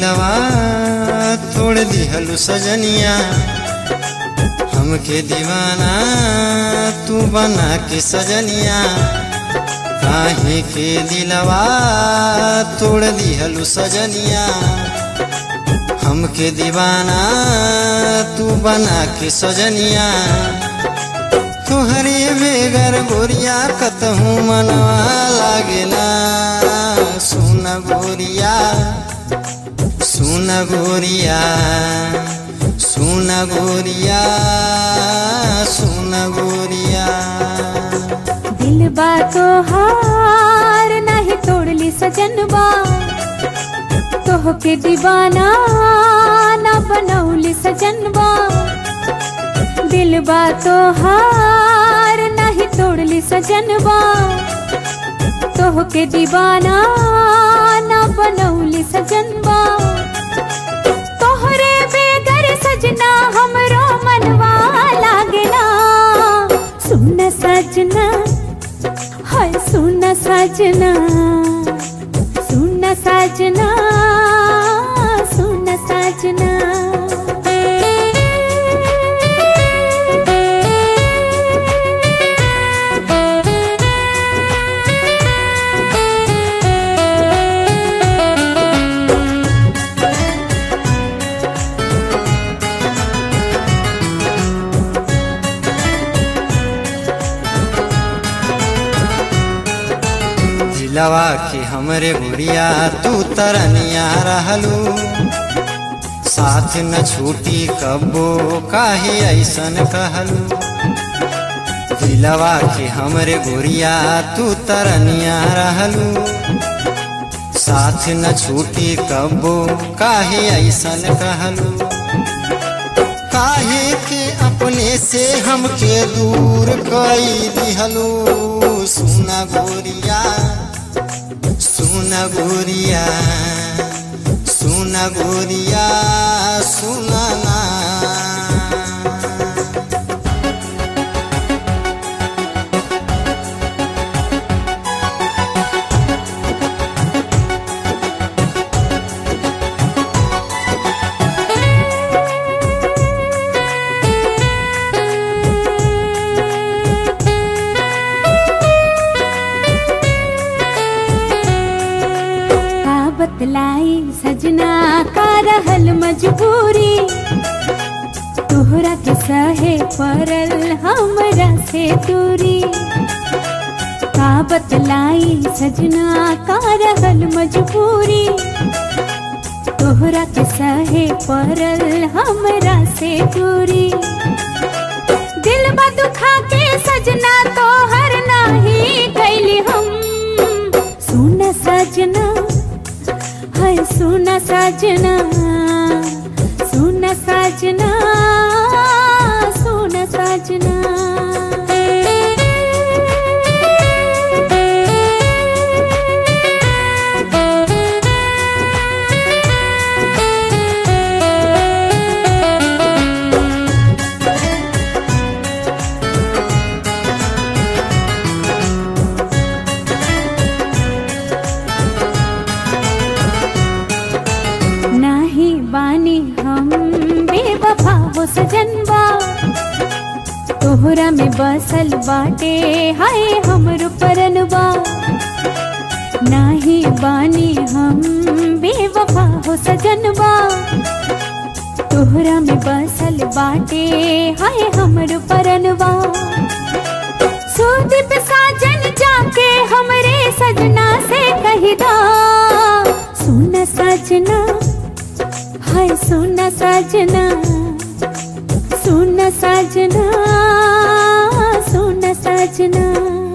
दिलवा तोड़ दिहलु सजनिया हमके दीवाना तू बना के सजनिया काहे के दिलवा तोड़ दिहलु सजनिया हमके दीवाना तू बना के सजनिया तुहरे बेगर गोरिया कतहूँ मनवा लागेला सुन गोरिया सुन गोरिया सुन गोरिया सुन गोरिया दिल बा तो हार नहीं तोड़ली सजनबा तोह के दीवाना ना बनौली सजनबा दिल बा तो हार नहीं तोड़ली सजनबा तोह के दीवाना ना बनौली सजनबा तोहरे बेगर सजना हमरो मनवा लागेला सुन सजना हाय सुन सजना सुन सजना सुन सजना दिलवा के हमरे गुड़िया तू तरनिया रहलू साथ न छूटी कबो काहे ऐसन कहलू दिलवा के हमरे गुड़िया तू तरनिया रहलू साथ न छूटी कबो काहे ऐसन कहलू काहे के अपने से हमके दूर कई दिहलू सुना गोरिया सुना गोरिया सुना गोरिया सुना ना का बतलाई सजना का रहल मजबूरी तोहरा के सहे पड़ल हमरा से दूरी का बतलाई सजना का रहल मजबूरी तोहरा के सहे पड़ल हमरा से दूरी दिल बा दुखा के सजना तोहर नाही कैली हम सुन सजना हाय सुन सजना सुन सजना सुन सजना नाही बानी हम बेवफा हो सजनबा तोहरा में बसल बाटे हाय हमर परनबा नाही बानी हम बेवफा हो सजनबा तोहरा में बसल बाटे हाय हमर परनबा सुदीप साजन जाके हमरे सजना से कही दा सुन सजना हाय सुन सजना सुन सजना सुन सजना